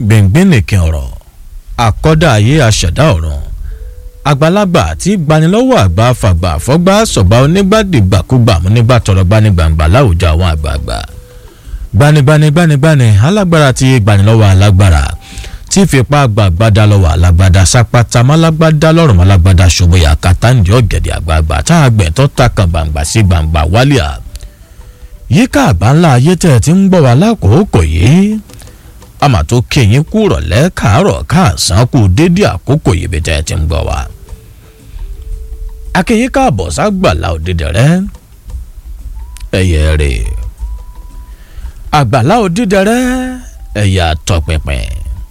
gbẹ̀ngbẹ̀n nìkan ọ̀rọ̀ àkọ́dá ayé aṣẹ̀dá ọ̀run àgbàlagbà tí gbanilọ́wọ́ àgbà fàgbà fọ́gbà sọ̀gbà onígbàdìgbàkúgbà múnígbà tọrọ gbanigbàǹgbà láwùjọ àwọn àgbààgbà gbanigbani gbanigbani alágbára tí gbanilọ́wọ́ alágbára tí fipá gbàgbádá lọ́wọ́ alágbádá sápátá málágbádá lọ́rùn málágbádá ṣòbóyà kàtàǹdì ọ̀gẹ̀dẹ̀ àgbààgbà tá a gbẹ̀ tó ta kan gbàǹgbà sí gbàǹgbà wálíà yíká àgbà ńlá ayé tẹ̀ tí ń gbọ́ wa lákòókò yìí àmà tó kéyìn kú rọ̀lẹ́ káàárọ̀ káàsán kú dédé àkókò yìí bí tẹ́ ẹ ti ń gbọ́ wa. akéyìn káàbọ̀ ságbàlá òdìdẹ rẹ ẹyẹ rè àgbàlá òdìdẹ rẹ ẹyà tọpinpin.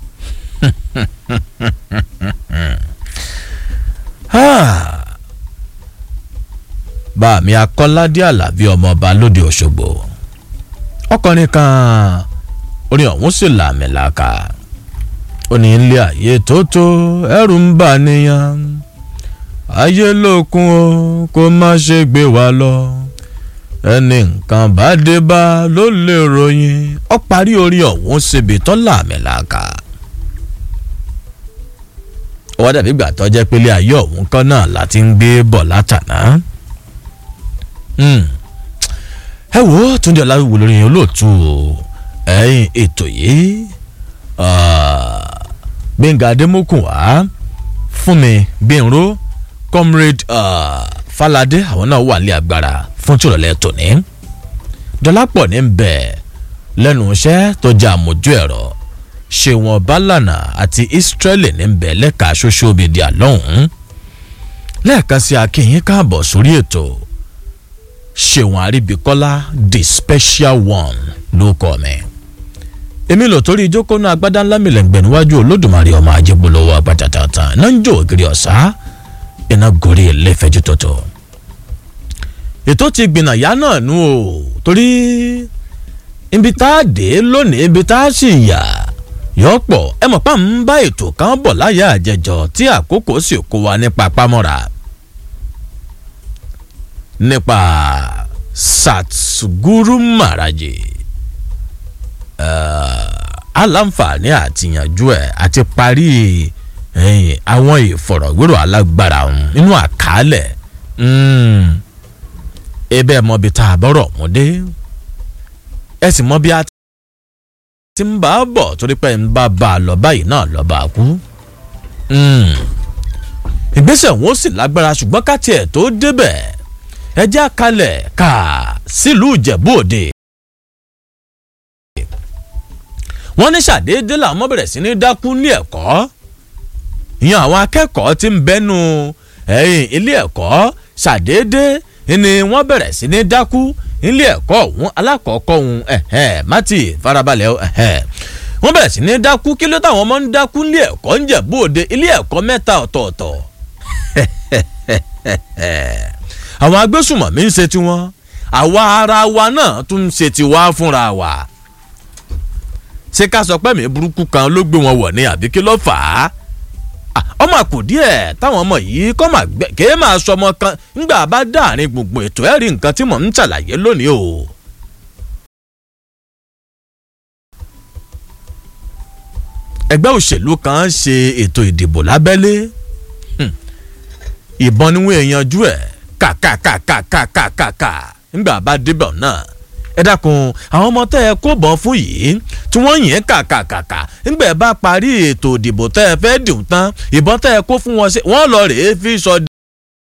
bàmí akọ́ládé àlàbí ọmọọba lóde òṣogbo ọkùnrin kan orin ọ̀hún sì làmì làkà ó ní ilé ayé tó tó ẹrù ń bà níyàn ayé lókun o kó má ṣe gbé wa lọ ẹni nǹkan bá dé bá ló lè ròyìn ọ parí orin ọ̀hún síbi tó làmì làkà ó wá dàbí ìgbà tó jẹ́ pé ilé ayé ọ̀hún kan náà láti ń gbé bọ̀ látàná ẹ wo túndé ọláwíwo lórí olóòtú o ẹ̀yìn ètò yìí gbẹ̀ngà adémọ́kùnwá fúnmi gbẹ̀nró comrade falade àwọn náà wà ní agbára fún tìrọ̀lẹ́ tòní dọ́lápọ̀ ní bẹ̀ lẹ́nu iṣẹ́ tó jẹ́ àmójú ẹ̀rọ ṣèwọ̀n bálànà àti israeli ní bẹ̀ lẹ́ka ṣoṣo bìdí àlọ́hùn lẹ́ẹ̀kan sí akínyìn káàbọ̀ sórí ètò ṣèwọ̀n àríbíkọ́lá the special one ló kọ́ mi. èmi lò torí ìjókòó náà agbádá ńlá mi lẹ́ngbẹ̀ níwájú olódùmarè ọmọ ajégbólówó agbátàtàtà náà ń jó ògiri ọ̀sá iná gorí ilé ìfẹ́jú tọ̀tọ̀. ètò ti gbìnà yá náà nù o torí ibi tá a dé lónìí ibi tá a sì yà yọ pọ̀ ẹ mọ̀ pa ń bá ètò kan bọ̀ láyà àjẹjọ tí àkókò sì kó wa nípa pamọ́ra nípa Satguru Maharaji aláǹfààní àtìyànjú ẹ̀ àti parí àwọn ìfọ̀rọ̀wérò alágbára nínú àkàálẹ̀ ebe mọ bí tá a bọ̀rọ̀ mú dé ẹ sì mọ bí a ti ń bá a bọ̀ torí pé ń bá bá a lọ báyìí náà lọ bá a kú ìgbésẹ̀ wọn sì lágbára ṣùgbọ́n ká tiẹ̀ tó débẹ̀ ẹjẹ́ àkàlẹ̀ ká sílùú ìjẹ̀bú òde. wọ́n ní ṣàdédé làwọn ọmọ bẹ̀rẹ̀ sí ní dákú ní ẹ̀kọ́ ìyẹn àwọn akẹ́kọ̀ọ́ tí ń bẹ́nu ẹ̀yìn ilé ẹ̀kọ́ ṣàdédé ni wọ́n bẹ̀rẹ̀ sí ní dákú ilé ẹ̀kọ́ ọ̀hún alákọ̀ọ́kọ́ ọ̀hún ẹ̀hẹ́n mátì farabalẹ̀ ẹ̀hẹ́n wọ́n bẹ̀rẹ̀ sí ní dákú kí ló táwọn ọmọ ń dákú ilé ẹ̀kọ́ ń jẹ̀bú òde ilé ẹ̀kọ́ mẹ́ta ọ̀tọ̀ọ̀tọ̀ àwọn agbésùmọ̀mí ń ṣe tiwọn àwa ara wa náà tún ń ṣe tiwa fúnra wa ṣé ká sọ pé mi burúkú kan ló gbé wọn wọ̀ ní àbí kí ló fà á ọmọ àkùdí ẹ̀ táwọn ọmọ yìí kọ́ máa gbẹ kéé máa sọ ọmọ kan ńgbà bá dáàrin gbogbo ètò ẹ̀rí nǹkan tí mò ń ṣàlàyé lónìí o. ẹgbẹ́ òṣèlú kan ṣe ètò ìdìbò lábẹ́lé ìbọn ni wọ́n yanjú ẹ̀ kàkàkàkàkàkàkà ńgbà bá débẹ̀ náà ẹ dákun àwọn ọmọ tẹ́ ẹ kó bọ́n fún yìí tí wọ́n yẹn kàkàkàkà ńgbà bá parí ètò ìdìbò tẹ́ ẹ fẹ́ dùn tán ìbọn tẹ́ ẹ kó fún wọn ṣe wọ́n lọ rèé fi sọ